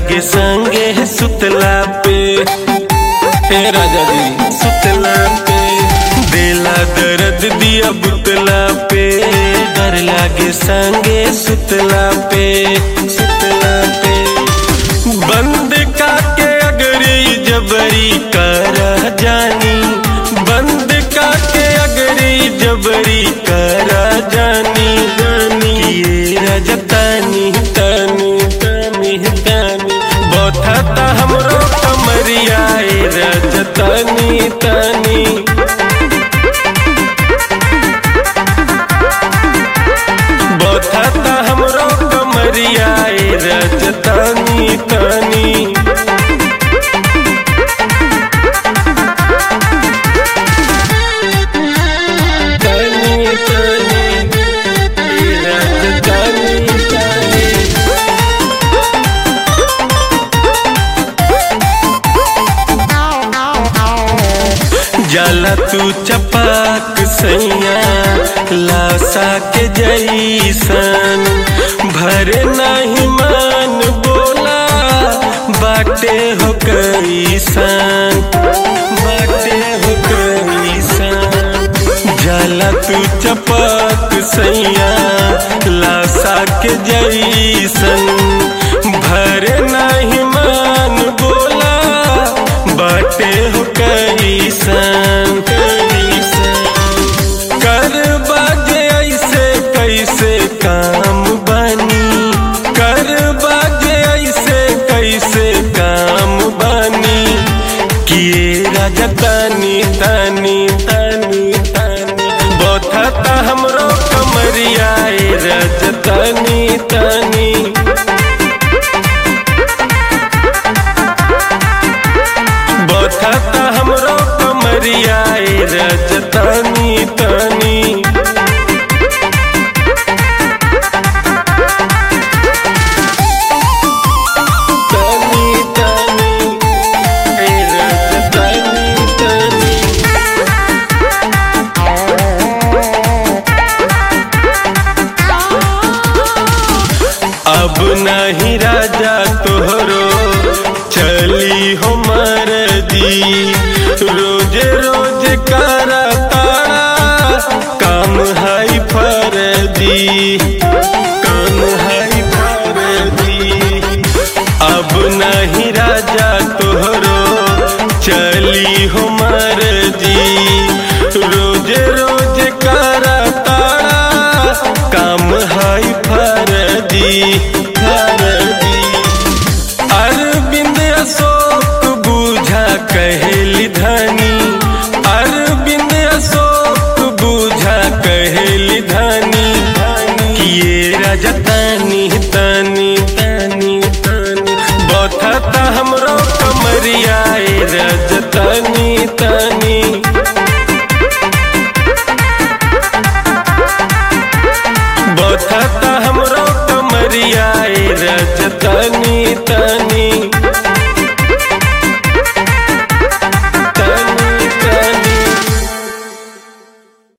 लागे संगे सुतला पे हे राजा जी सुतला पे दिला दर्द दिया बुतला पे डर लागे संगे सुतला पे सुतला पे बंद काके अगरी जबरी कर जानी बंद काके अगरी जबरी कर जानी जानी ये रजतानी तनी तनी तनी बोथता हमरो कमरिया ए रजतानी तनी बोथता हमरो कमरिया ए रजतानी तनी तनी तनी ए रजतानी तनी जाला तू चपाक सैया लासा के जैसन भरे नहीं मान बोला बाटे हो कैसन बाटे हो कैसन जाला तू चपाक सैया लासा के जैसन भरे नहीं मान बोला बाटे हो कैसन कैसन कर बाजे ऐसे कैसे काम बनी कर बाजे ऐसे कैसे काम बनी किए राजा तानी तानी तानी तानी बोथता हमरो कमरिया ए रजतानी तानी